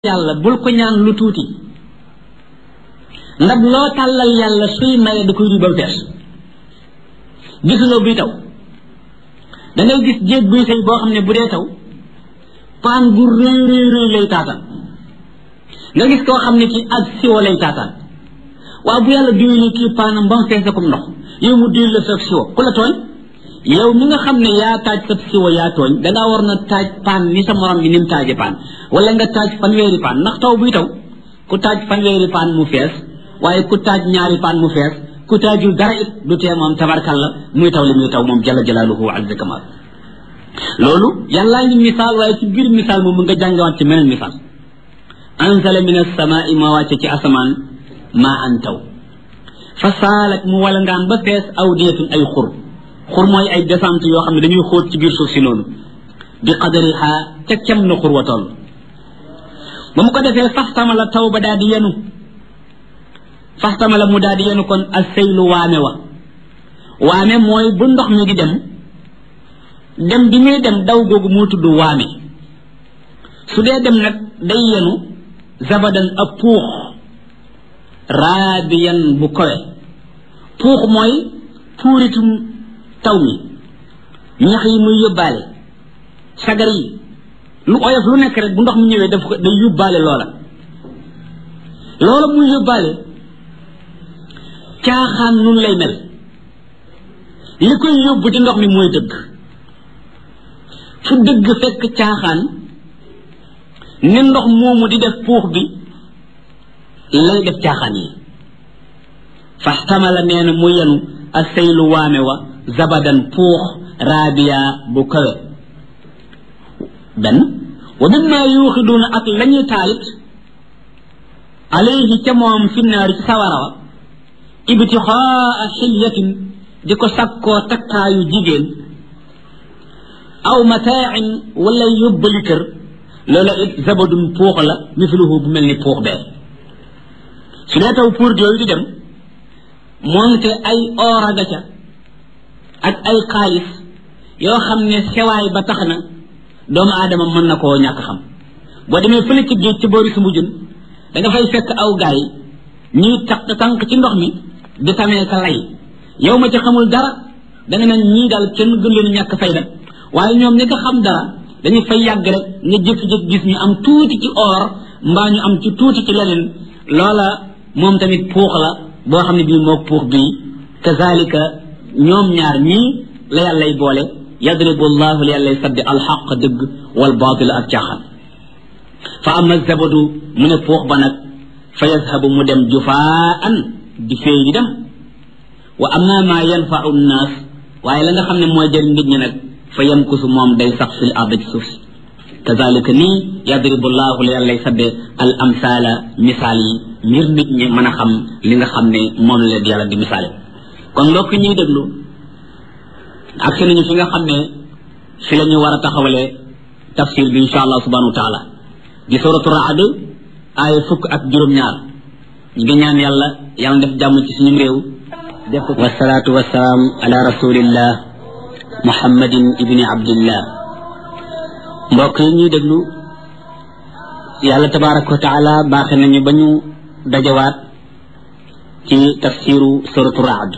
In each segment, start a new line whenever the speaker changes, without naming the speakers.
yàlla bul ko ñaan lu tuuti ndab loo tàllal yàlla suy maye da koy duy ba mu fees gisuloo buy taw da ngay gis jéeg buy sëy boo xam ne bu dee taw paan gu rëy rëy rëy lay taataan nga gis koo xam ne ci ak siwo lay taataan waaw bu yàlla duy li kii paanam ba mu fees comme ndox yow mu duy la sa siwo ku la tooñ yow mi nga xam ne yaa taaj sa siwo yaa tooñ dangaa war na taaj paan ni sa morom bi ni mu taaje paan wala nga taaj fanweeri paan ndax taw buy taw ku taaj fanweeri paan mu fees waaye ku taaj ñaari paan mu fees ku taajul dara it du tee moom tabarkalla muy taw li muy taw moom jalla jalaaluhu wa azza kamal loolu yàllaa ngi misaal waaye ci biir misaal moom nga jàngawaat ci meneen misaal anzala min as-samaa'i ma wàcce ci asamaan maa an taw fa saalat mu wala ngaan ba fees awdiyatun ay xur xur mooy ay descente yoo xam ne dañuy xóot ci biir suuf si noonu bi qadariha ca kem na xur wa toll ba mu ko defee faxtama la taw ba daal di yenu faxtama la mu daal di yenu kon ak seylu waame wa waame mooy bu ndox mi di dem dem bi muy dem daw googu moo tudd waame su dee dem nag day yenu zabadan ab puux raabiyan bu kowe puux mooy puuritum taw mi ñax yi muy yóbbaale sagar yi lu oyof lu nekk rek bu ndox mi ñëwee daf ko day yóbbaale loola loola muy yóbbaale caaxaan nun lay mel li koy yóbbu ci ndox mi mooy dëgg fu dëgg fekk caaxaan ni ndox moomu di def puux bi lay def caaxaan yi faxtamala nee na mu yenu a seylu waame wa zabadan puux raabiya bu kawe benn wa mimma yuuxiduuna ak lañuy taalit alayhi ca moom fi naari ci sawara wa ibtixaa xilyatin di ko sakkoo takkaayu jigéen aw mataain wala yóbbali kër loola it zabadun puux la misluhu bu mel ni puux bee su dee taw pour yooyu di dem moonte ay ooraga ca ak ay xaalis yoo xam ne sewaay ba tax na doomu aadama mën na koo ñàkk xam boo demee fële ci géej ci boori su mujjun da nga fay fekk aw gaay ñuy taq tànk ci ndox mi di tamee ka lay yow ma ci xamul dara da nga naan ñii daal kenn gën leen ñàkk fayda waaye ñoom ñi nga xam dara dañu fay yàgg rek nga jékki-jékki gis ñu am tuuti ci or mbaa ñu am ci tuuti ci leneen loola moom tamit puux la boo xam ne bii moo puux bii kazalika ñoom ñaar ñii la yàllay boole yadribu llahu li yàllay saddi alxaq dëgg wal baatil ak caaxaan fa ama zabadu mu ne puux ba nag fa yazhabu mu dem jufaan di féey di dem wa ama ma yanfau nnaas waaye la nga xam ne mooy jëriñ nit ñi nag fa yamkusu moom day sax fil ard ci suuf si kazalika nii yadribu llahu li yàllay sadde al amsaala misaal yi ngir nit ñi mën a xam li nga xam ne moom la leen yàlla di misaale kon mbokk ñuy déglu ak si nañu fi nga xam ne fi la ñu war a taxawalee tafsir bi insha allah subhanahu wa taala di suratu raad aaya fukk ak juróom-ñaar ñu ngi ñaan yàlla yàlla def jàmm ci suñu réew def ko wasalaatu wasalaam ala rasulillah muhammadin ibni abdillah mbokk yi ñuy déglu yàlla tabaraka wa taala baaxe nañu ba ñu dajawaat ci tafsiru suratu raad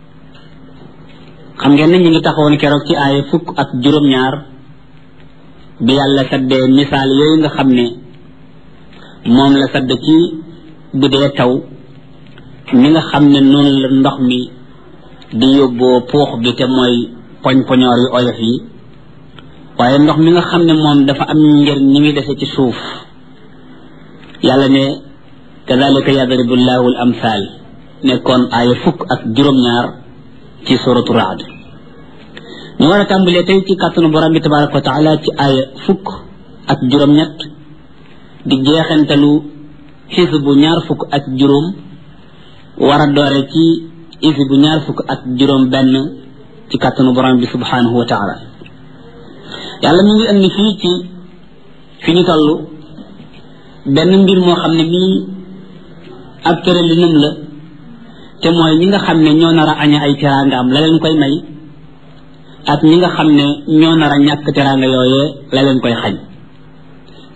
xam ngeen ne ñu ngi taxawoon keroog ci aaya fukk ak juróom-ñaar bi yàlla saddee misaal yooyu nga xam ne moom la sadd ci bu dee taw mi nga xam ne noonu la ndox mi di yóbboo puux bi te mooy poñ-poñoor yu oyof yi waaye ndox mi nga xam ne moom dafa am njëriñ ñi ngi dese ci suuf yàlla ne kadalika yadribu llahu al amsal nekkoon aaya fukk ak juróom-ñaar ci suratu raad ñu war a tàmbalee tey ci kàttanu borom bi tabaraka wa taala ci aaya fukk ak juróom-ñett di jeexantalu xis bu ñaar fukk ak juróom war a doore ci isi bu ñaar fukk ak juróom benn ci kàttanu borom bi subhanahu wa taala yàlla mi ngi indi fii ci fi ñu toll benn mbir moo xam ne bii ab tëralinam la te mooy ñi nga xam ne ñoo nar a aña ay teraangaam la leen koy may ak ñi nga xam ne ñoo nar a ñàkk teraanga yooyee la leen koy xañ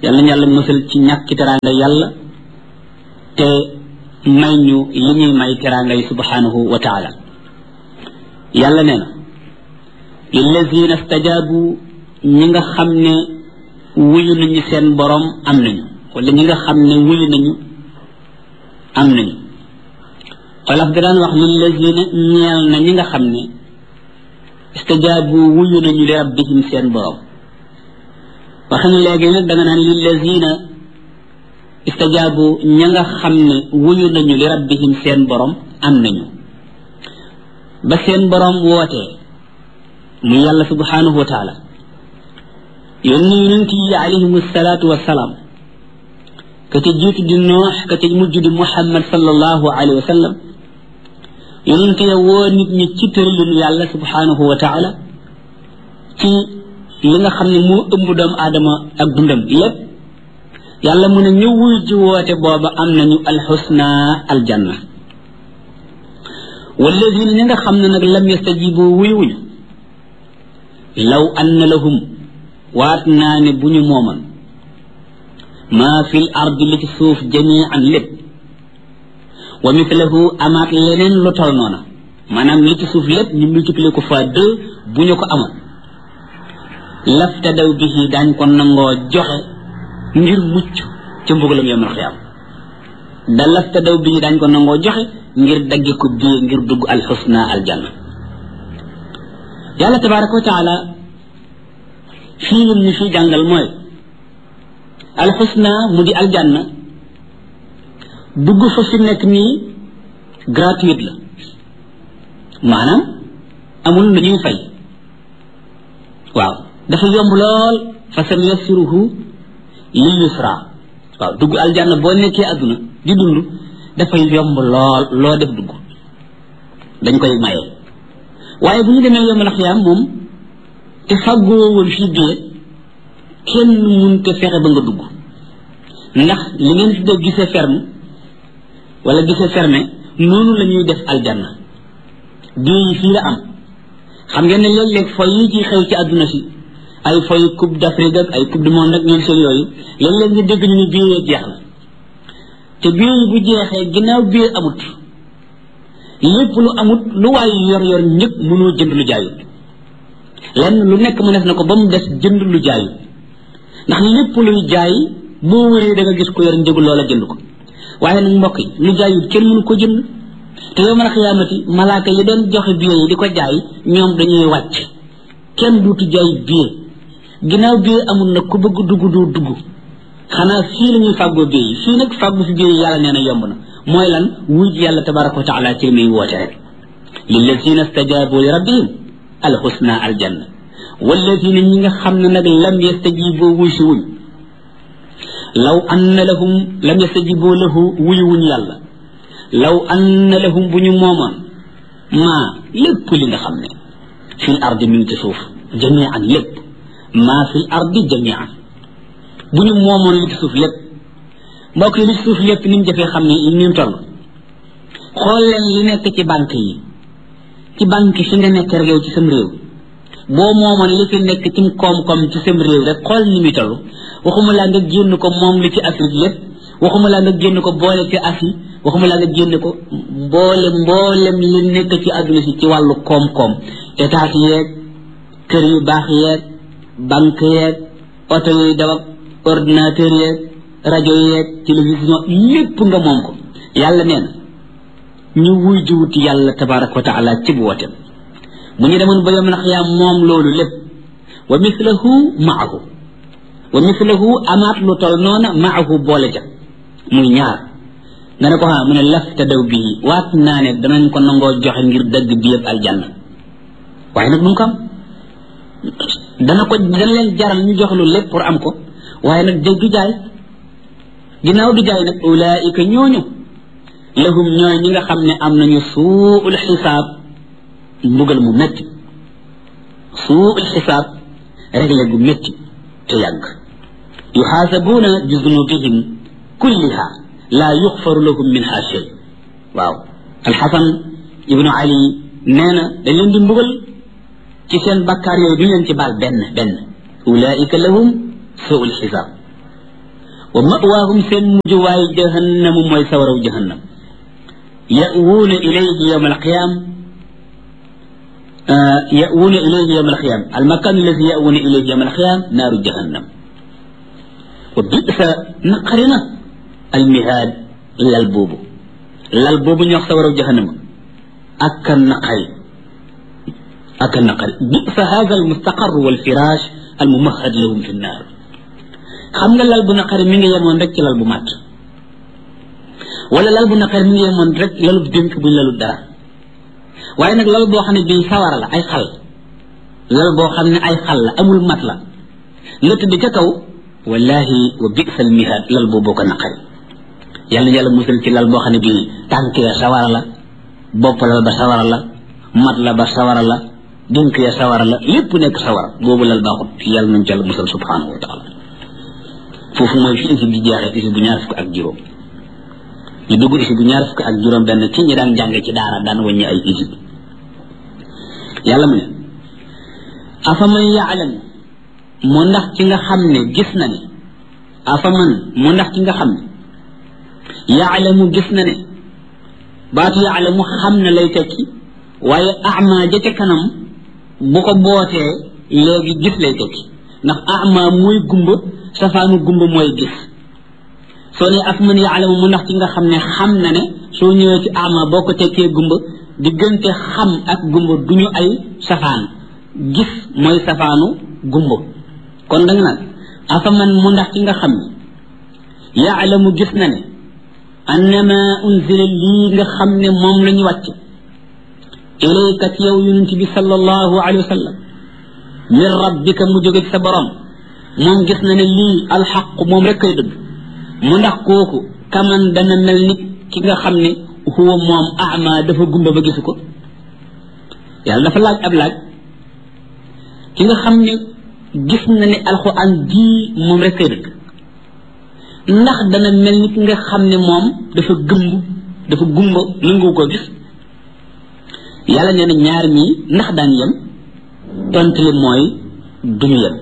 yal nañu yàlla musal ci ñàkki teraanga yàlla te may ñu li ñuy may teraanga yi subhanahu wa taala yàlla nee na lillazina stajabu ñi nga xam ne wuyu nañu seen borom am nañu wala ñi nga xam ne wuyu nañu am nañu xolaf da daan wax lillazina ñeel na ñi nga xam ne stajabu wuyu nañu li rabbihim seen borom waxin léegi nag da nga naan lillazina istajaabu ña nga xam ne wuyu nañu li rabbihim seen borom am nañu ba seen borom wootee mu yàlla subhanahu wa taala yónni yonent yi alayhim salaatu wasalaam ka ca jiitu di noox ka ca mujj di muhammad sallallahu alayhi wa sallam yonent ya woo nit ñi ci tëralinu yàlla subhanahu wa taala ci li nga xam ne moo ëmb doomu aadama ak dundam lépp yàlla mu ne ñu wuy ji woote booba am nañu alxusna aljanna walladina ñi nga xam ne nag lam yastajibu wuy wuñu law anna lahum waat naa ne bu ñu mooman maa fi l ardi li ci suuf jamian lépp wa mithlahu amaat leneen lu tol noona maanaam li ci suuf lépp ñu multiplier ko fois deux bu ñu ko amoon laftadaw bihi daañ ko nangoo joxe ngir mucc ca mbugalam yawmal xiyaam da laftadaw bihi daañ ko nangoo joxe ngir dagge ko bii ngir dugg alxusna aljanna yàlla tabaraka wa taala fii lim ñu fii jàngal mooy alxusna mu di aljanna dugg fa fi nekk nii gratuite la maanaam amul lu ñuy fay waaw dafa yomb lool fa sa yassiruhu lil yusra waaw dugg aljanna boo nekkee àdduna di dund dafay yomb lool loo def dugg dañ koy maye waaye bu ñu demee yomb na xiyaam moom te fàggoo woon fii bee kenn mun te fexe ba nga dugg ndax li ngeen fi def gisee ferme wala gisee fermé noonu la ñuy def aljanna bii yi fii la am xam ngeen ne léeg-léeg foy yi ci xew ci àdduna si ay foy coupe d'Afrique ak ay coupe du monde ak ñoom seen yooyu léeg-léeg nga dégg ñu ne bii yee jeex na te bii yi bu jeexee ginnaaw bii amut lépp lu amut lu waay yor yor ñëpp mënoo jënd lu jaayut lenn lu nekk mu def na ko ba mu des jënd lu jaayut ndax lépp luy jaay boo wëree da nga gis ko yor njëgu loola jënd ko waaye nag mbokk yi lu jaayut kenn mënu ko jënd te yow man a xiyaamati malaaka yi doon joxe billet yi di ko jaay ñoom dañuy wàcc kenn duutu jaay billet ginnaaw billet amul nag ku bëgg dugg doo dugg xanaa fii la ñuy fàggoo billet yi fii nag fàggu fi billet yi yàlla nee na yomb na mooy lan wuj yàlla tabaraka wa taala ci li muy woote rek lillazina stajabu li rabbihim alxusna aljanna wallazina ñi nga xam ne nag lam yastajibu wuy si wuñ law anna lahum lam yastajibu lahu wuy wuñ yàlla law anna lahum bu ñu moomoon maa lépp li nga xam ne fil ardi mi ngi ci suuf jamian lépp maa fil ardi jamian bu ñu moomoon li ci suuf lépp mbokk yi li ci suuf lépp ni mu jafee xam ne ni mu toll xool leen li nekk ci banque yi ci banque fi nga nekk rek yow ci sam réew boo moomoon li fi nekk ci koom-koom ci sam réew rek xool ni muy toll waxuma laa nga génn ko moom li ci Afrique lépp waxuma laa nga génn ko boole ci Asie waxuma laa nga génn ko mboole mboolem li nekk ci àdduna si ci wàllu koom-koom état yeeg kër yu baax yeeg banque yeeg oto yuy daw ak ordinateur yeeg rajo yeeg télévision lépp nga moom ko yàlla nee na ñu wuy jiwuti yàlla tabaraka wa taala ci bu wotem bu ñu demoon ba yom nax yaa moom loolu lépp wa mislahu maahu wa mislahu amaat lu tol noona maahu boole ja muy ñaar nga ne ko ha mu ne lafta daw bii waat naa ne danañ ko nangoo joxe ngir dëgg bi yëpp aljanna waaye nag duñ ko am dana ko dana leen jaral ñu jox lu lépp pour am ko waaye nag dëgg du jaay ginnaaw du jaay nag ulaika ñooñu lahum ñooy ñi nga xam ne am nañu suul xisaab mbugal mu métti suul xisaab réglé gu métti te yàgg yuxaasabuuna bi zunubihim kulliha laa yuxfaru lahum minha shay waaw alxasan ibnu ali nee na dañ leen di mbugal ci seen bakkaar yooyu du leen ci baal benn benn ulaika lahum suul xisaab wa mawaahum seen mujjuwaay jahannamu mooy sawaraw jahannam ya'wuuna ilayhi yawma alqiyaam يأوون إليه يوم القيامة المكان الذي يأوون إليه يوم القيامة نار جهنم وبئس نقرنا المهاد إلا البوبو لا البوبو يخسر جهنم أكا النقري أكا النقري بئس هذا المستقر والفراش الممهد لهم في النار xam nga lal bu naqari mi ngi yemoon rek ci lal bu màtt wala lal bu naqari mi ngi yemoon rek lalu dénk buñ lalu dara waaye nag lal boo xam ne bii sawara la ay xal lal boo xam ne ay xal la amul mat la nga tëdd ca kaw wallahi wa bisal mihaad lal boobu ko naqari yàlla na yàlla musal ci lal boo xam ne bii tànk ya sawara la bopp lal ba sawara la mat la ba sawara la dënk ya sawara la lépp nekk sawara boobu lal baaxut yàlla nañ ci yàlla musal subhanahu wa taala foofu mooy fi isi bi jeexee isi bu ñaar fukk ak juróom ñu dugg isi bu ñaar fukk ak juróom benn ci ñi daan jàng ci daara daan wàññi ay isi yàlla mu ne afaman yaalam mu ndax ci nga xam ne gis na ne afaman mu ndax ci nga xam ne yaalamu gis na ne baatu yaalamu xam na lay tekki waaye ama ja ca kanam bu ko bootee léegi gis lay tekki ndax ama mooy gumba safaanu gumba mooy gis soo ne afaman yaalamu mu ndax ci nga xam ne xam na ne soo ñëwee ci ama boo ko tekkee gumba diggante xam ak gumba duñu ay safaan gis mooy safaanu gumba kon danga nag afaman mu ndax ci nga xam ne yaalamu gis na ne annama unzila lii nga xam ne moom la ñu wàcc ilayka ci yow yonent bi sallallahu alayhi wa sallam min rabbika mu jóge ci sa borom moom gis na ne lii alxaq moom rek kay dëgg mu ndax kooku kaman dana mel nit ki nga xam ne huwa moom ama dafa gumba ba gisu ko yàlla dafa laaj ab laaj ki nga xam ne gis na ne alxuraan jii moom rek kay dëgg ndax dana mel ni ki nga xam ne moom dafa gëmb dafa gumba nangu ko gis yàlla nee na ñaar ñii ndax daan yem tontu li mooy duñu yem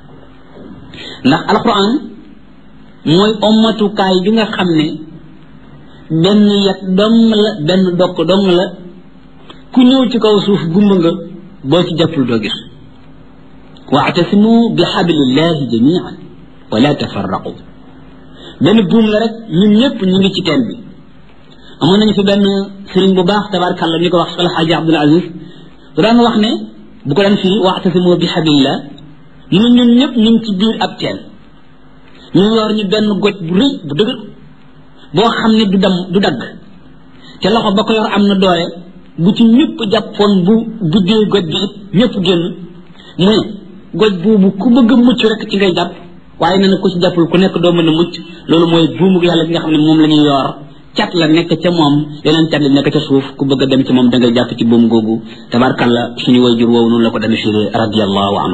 ndax alxuraan mooy ommatukaay bi nga xam ne benn yat dong la benn dokk dong la ku ñëw ci kaw suuf gumba nga boo ci jàppul doo gis waatasimu bi xablillahi jamian wala tafarraqu benn buum la rek ñun ñëpp ñu ngi ci teen bi amoon nañu fi benn sëriñ bu baax tabarkàlla ñu ko wax Sal Xaaji Abdul Aziz bu daan wax ne bu ko daan fii waatasimu bi xablillah ñu ñun ñëpp ñu ngi ci biir ab teen ñu yor ñu benn goj bu rëy bu dëgër boo xam ne du dam du dagg te loxo ba ko yor am na doole bu ci ñëpp jàppoon bu buddee goj bi it ñëpp génn mu ne goj boobu ku bëgg a mucc rek ci ngay jàpp waaye nee na ku ci jàppul ku nekk doo mën a mucc loolu mooy buumug yàlla bi nga xam ne moom la ñuy yor cat la nekk ca moom yeneen cat la nekk ca suuf ku bëgg a dem ci moom da ngay jàpp ci buum googu tabarkalla suñu wayjur woowu noonu la ko demee firee radiallahu anhu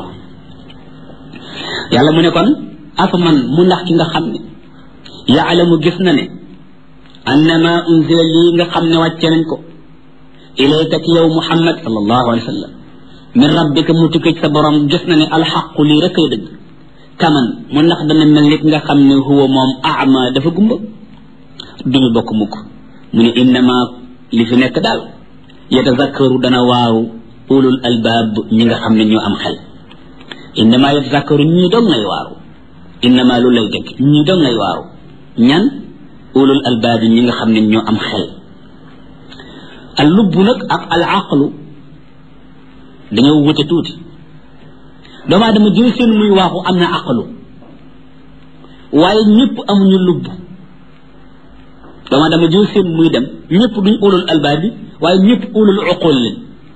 yàlla mu ne kon afaman mu ndax ki nga xam ne yaalamu gis na ne annama unzila lii nga xam ne wàcce nañ ko ilayka ci yow muhammad sallallahu alayhi wa sallam min rabbika mu tukkee ci sa borom gis na ne alxaqu lii rek ay dëgg kaman mu ndax dana mel nit nga xam ne huwa moom ama dafa gumba duñu bokk mukk mu ne innama li fi nekk daal yatazakkaru dana waaw ulul albaab ñi nga xam ne ñoo am xel innama yatazakkaru ñii dong ngay waaru innama lu lay dëgg ñii dong ngay waaru ñan ulul albaab ñi nga xam ne ñoo am xel al lubb nag ak al aqlu dañoo wute tuuti doomu aadama jël seen muy waaxu am na aqlu waaye ñëpp amuñu lubb doomu aadama jël seen muy dem ñëpp duñ ulul albaab bi waaye ñëpp ulul uqul leen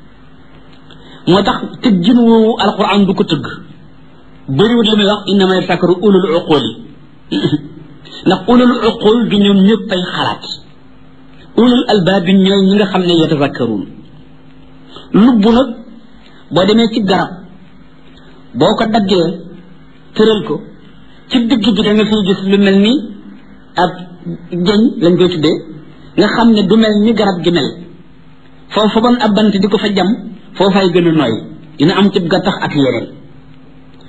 moo tax tëggin woowu alquran du ko tëgg bëriwut li muy wax innama yatazakkaru ulul uqul yi ndax ulul uqul du ñoom ñëpp ay xalaat ulul albaab bi ñooy ñi nga xam ne yatazakkaruun lubb nag boo demee ci garab boo ko daggee tëral ko ci digg bi da nga fiy gis lu mel ni ab jëñ lañ koy tuddee nga xam ne du mel ni garab gi mel foofu ban ab bant di ko fa jam foofay gën a nooy dina am ci gattax ak yeneen